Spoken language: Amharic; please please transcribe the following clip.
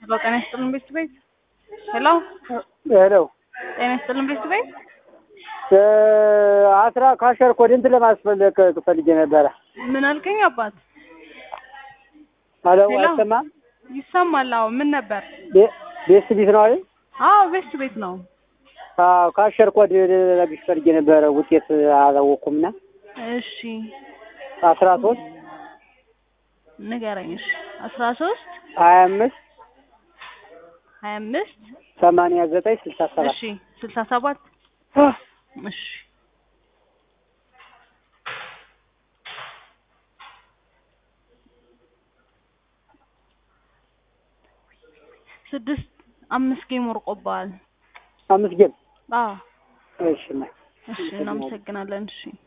ሄሎ ጤና ይስጥልን ቤት ቤት ሄሎ ሄሎ ጤና ይስጥልን ቤት ቤት አስራ ካሸር ኮድ እንትን ለማስፈለግ ፈልጌ ነበረ። ምን አልከኝ አባት? አሎ ሄሎ። አይሰማም? ይሰማል። አዎ ምን ነበር? ቤ- ቤት ቢት ነው አይደል? አዎ ቤት ቤት ነው። አዎ ካሸር ኮድ ለግሽ ፈልጌ ነበረ። ውጤት አላወቅኩምና እሺ አስራ ሶስት ንገረኝ። እሺ አስራ ሶስት ሀያ አምስት ሀያ አምስት ሰማንያ ዘጠኝ ስልሳ ሰባት እሺ ስልሳ ሰባት እሺ ስድስት አምስት ጌም ወርቆብሃል። አምስት ጌም አዎ እሺ ማ እሺ እናመሰግናለን። እሺ